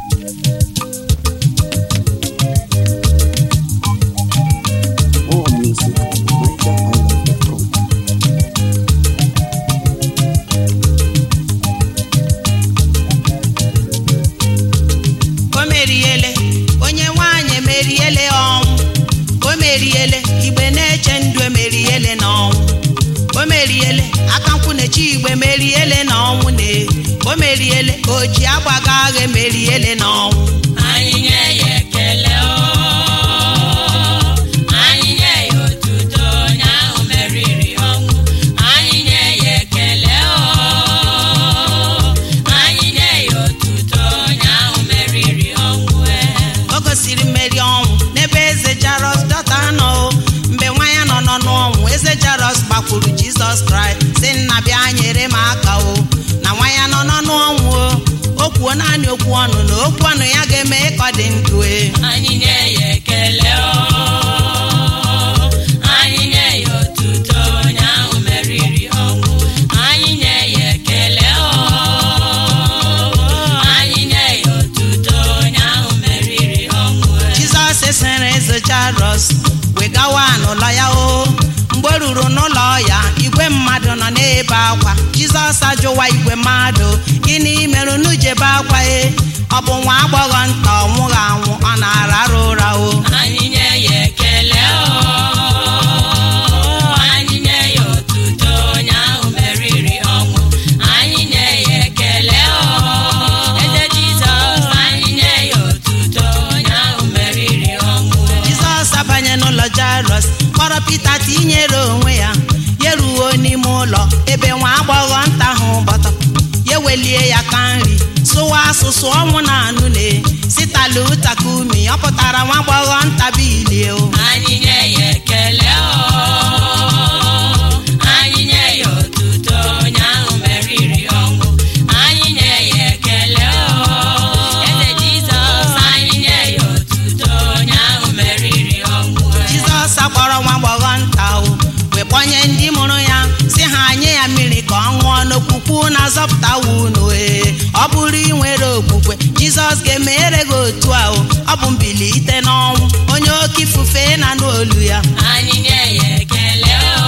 More music at NigerIsland.com. o meriele onye nwanyị emeriele ọnwụ o meriele igbe na-eche ndụ emeriele n'ọnwụ o meriele akankwụ na-eche igbe meriele n'ọnwụ na o meriele oji agbaga agha emeriele n'ọnwụ anyị nye ya ekele o anyị nye ya otuto onye ahụ meriri ọnwụ anyị nye ya ekele o anyị nye ya otuto onye ahụ meriri ọnwụ e o gosiri mmeri ọnwụ n'ebe eze jaros dọta nọ o. mgbe nwa ya nọ nọ n'ọnwụ eze jaros gbakwuru jizọs kraịst si nna bịa nyere m aka o na nwa ya nọ nọ n'ọnwụ o o kwuo naanị okwu ọnụ na okwu ọnụ ya ga-eme ka ọ dị ndụ e anyị nye ya ekele o anyị nye ya otuto onye ahụ meriri ọnwụ anyị nye ya ekele o anyị nye ya otuto onye ahụ meriri ọnwụ e. jizọs esere eze jaros wegawa n'ụlọ ya o mgbe o ruru n'ụlọ ya igwe mmadụ nọ n'ebe akwa jizọs ajụwa igwe mmadụ gịnị mere unu ji ebe akwa e ọ bụ nwa agbọghọ nta ọ nwụghị anwụ ọ na-ararụ ụra o anyị nye ya ekele o anyị nye ya otuto onye ahụ meriri ọnwụ anyị nye ya ekele o eze jizọs anyị nye ya otuto onye ahụ meriri ọnwụ jizọs abanye n'ụlọ jairọs kpọrọ pita tinyere onwe ya ya ruo n'ime ụlọ ebe nwa agbọghọ nta ahụ gbọtọ ya welie ya ka nri sụwa asụsụ ọnwụ na anụ na sitala ụtaka umi ọ pụtara nwa agbọghọ nta bilie o anyị nye ya ekele o anyị nye ya otuto onye ahụ meriri ọnwụ anyị nye ya ekele o eze jizọs anyị nye ya otuto onye ahụ meriri ọnwụ jizọs akpọrọ nwa agbọghọ nta o wee kpọnye ndị mụrụ ya si ha nye ya mmiri ka ọ ṅụọ n'okwukwu na-azọpụta unu ee ọ bụrụ inwere okwukwe jizọs ga-emere gị otu a o ọ bụ mbilite n'ọnwụ onye oke ifufe na n'olu ya anyị nye ya ekele o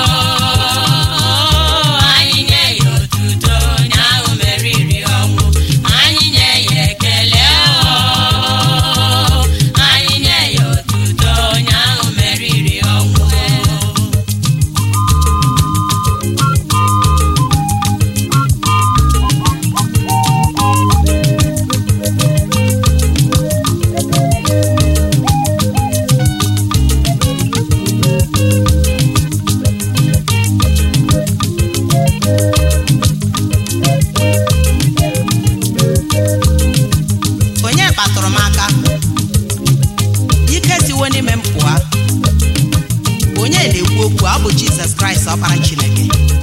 anyị nye ya otuto onye ahụ meriri ọnwụ anyị nye ya ekele o anyị nye ya otuto onye ahụ meriri ọnwụ onye kpatụrụ m aka ike siwo n'ime m pụọ onye na-ekwu okwu ọ bụ jizọs kraịst ọkpara chineke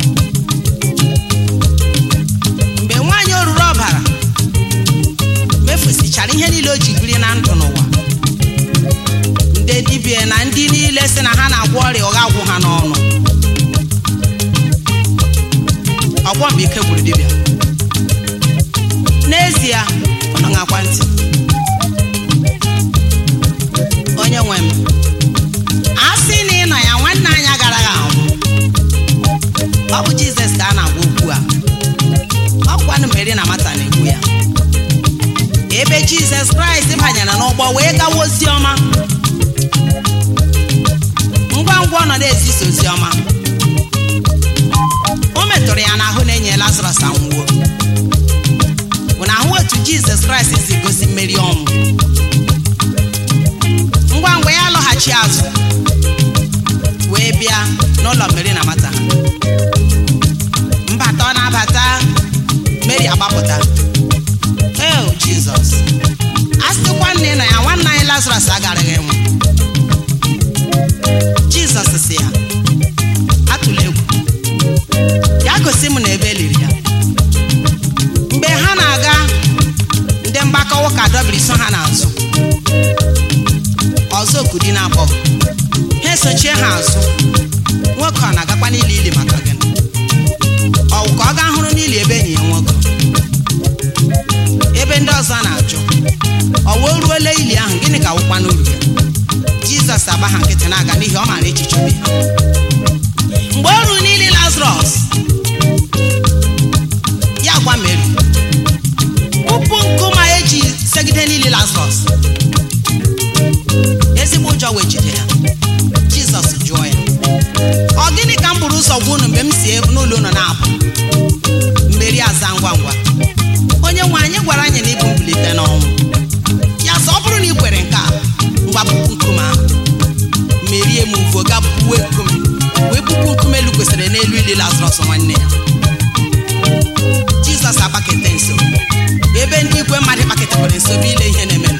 mgbe nwaanyị oruru ọbara mefusichara ihe niile o ji biri na ndụ n'ụwa ndị dibịa na ndị niile si na ha na-agwọ ọrịa ụgha gwụ ha n'ọnụ ọgwọ mgbe ike gwụrụ dibịa n'ezie ụnụ ṅakwa ntị onye nwe m a sị na ị nọ ya nwanne anyị agaraghị anwụ ọ bụ jizọs ka a na-agwa okwu a ọ kwanụ meri na mata na-ekwu ya ebe jizọs kraịst banyere n'ụgbọ wee gawa ozi ọma ngwa ngwa ọ nọ na-ezisa ozi ọma o metụrụ ya n'ahụ na-enye lazarọs anwụwo bụ na ahụ otu jizọs kraịst si gosi mmeri ọnwụ ngwa ngwa ya lọghachi azụ wee bịa n'ụlọ mmeri na mata mbata ọ na-abata meri agbapụta eo jizọs a sịkwa nne na ya nwanne anyị lazarus agaraghị enwe jizọs si ya atụla egwu ya gosi m na ebe eliri ya mgbe ha na-aga ndị mgbakọ ụka dọbiri so ha n'azụ ọzọ okudi na-akpọ ha esochie ha azụ nwoke ọ na-agakwa n'ili ili maka gịnị ọwụ ka ọ gaa hụrụ n'ili ebe enyi ya nwoke ebe ndị ọzọ na-ajụ ọ wee ruola ili ahụ gịnị ka wụkwa n'uru ya jizọs agba ha nkịtị na-aga n'ihi ọ maara echiche obi ha mgbe o ruru n'ili lazarọs ya gwa meri kpụpụ nkụma eji segide n'ili lazarọs ezigbo ụjọ wee jide ya jizọs jụọ ya ọ gịnị ka m buru ụzọ gwa unu mgbe m si n'ụlọ unu na-apụ mmeri aza ngwa ngwa onye nwe anyị gwara anyị na ịbụ mbilite n'ọnwụ ya sọ ọ bụrụ na ị kwere nke a ngwa puku nkume ahụ merie m uvo ga buwe nkume wee puku nkume elu kwesịrị n'elu ili lazarọs nwanne ya jizọs agbakete nso ebe ndị ikwe mmadụ kpaketekwara nso bụ ile ihe na-eme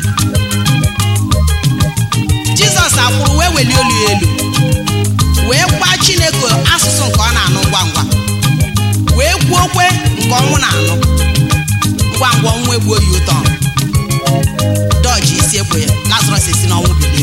jizọs akwụrụ wee welie olu ya elu wee gwa chineke asụsụ nke ọ na-anụ ngwa ngwa wee kwuo okwe nke ọnwụ na-anụ ngwa ngwa ọnwụ egbuo ya ụtọ dọji isi ekwe ya lazarọs esi n'ọnwụ bilie